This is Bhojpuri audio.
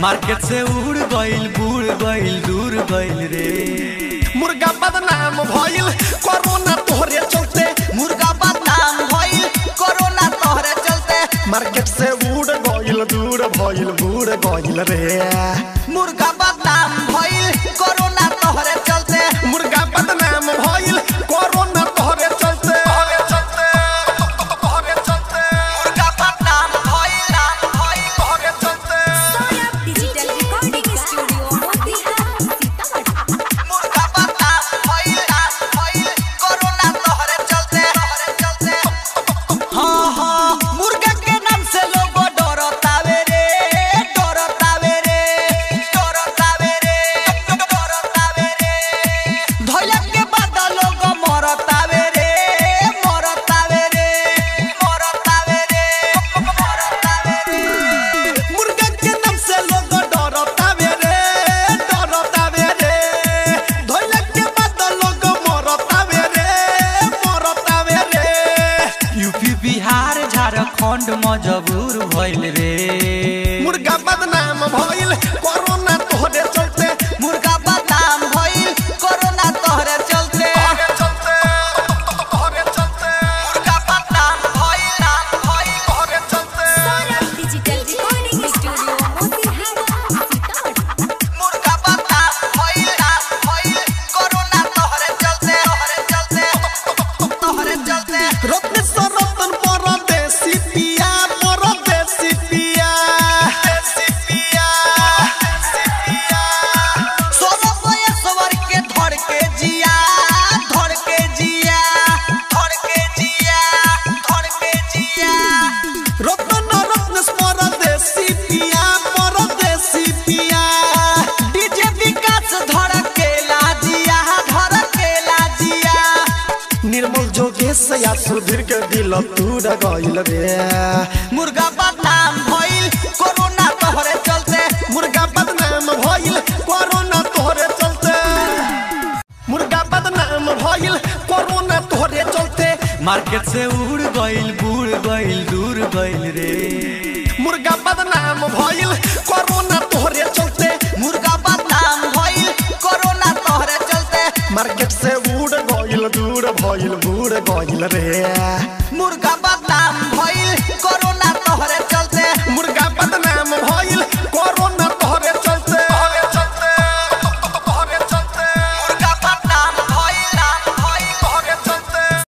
मार्केट से उड़ गइल बूढ़ गइल दूर गइल रे मुर्गा बदनाम भइल कोरोना तोहरे चलते मुर्गा बदनाम भइल कोरोना तोहरे चलते मार्केट से उड़ गइल दूर भइल बूढ़ गइल रे मुर्गा बदनाम भइल कोरोना तोहरे चलते मुर्गा बदनाम भइल कोरोना तोहरे चलते तोहरे चलते मुर्गा बदनाम भइल नाम भइल तोहरे चलते digital recording studio Motihari Sitamarhi मुर्गा बदनाम भइल नाम भइल कोरोना तोहरे चलते तोहरे चलते हाँ हाँ मुर्गा के नाम से लोग डरतावे रे डरतावे रे डरतावे रे डरतावे रे धोइला के बाद लोग मरतावे रे मरतावे रे मरतावे रे मरतावे रे मुर्गा के नाम से लोग डरतावे रे डरतावे रे धोइला के बाद लोग मरतावे रे मरतावे रे यूपी बिहार झारखंड मजबूर भइल रे मुर्गा बदनाम भइल कोरोना तोहरे चलते मुर्गा बदनाम भइल कोरोना तोहरे चलते तोहरे चलते तोहरे चलते मुर्गा बदनाम भइल नाम भइल तोहरे चलते digital recording studio Motihari Sitamarhi मुर्गा बदनाम भइल नाम भइल कोरोना तोहरे चलते तोहरे चलते तोहरे चलते रत्न सरतन परदेसी पिया परदेसी पिया देसी पिया देसी पिया सोलह बयसवर के धर के जिया धर के जिया धर के जिया धर के जिया रत्न रत्न परदेसी पिया परदेसी पिया डीजे विकास धर के लाजिया धर के लाजिया निर्मल जोगेश या सुधीर के दिल टूट गइल रे मुर्गा बदनाम भइल कोरोना तोहरे चलते मुर्गा बदनाम भइल कोरोना तोहरे चलते मुर्गा बदनाम भइल कोरोना तोहरे चलते मार्केट से उड़ गइल बूढ़ गइल दूर गइल रे मुर्गा बदनाम भइल कोरोना तोहरे चलते मुर्गा बदनाम भइल कोरोना तोहरे चलते मार्केट से उड़ गइल दूर भइल बूढ़ गइल रे मुर्गा बदनाम भइल कोरोना तोहरे चलते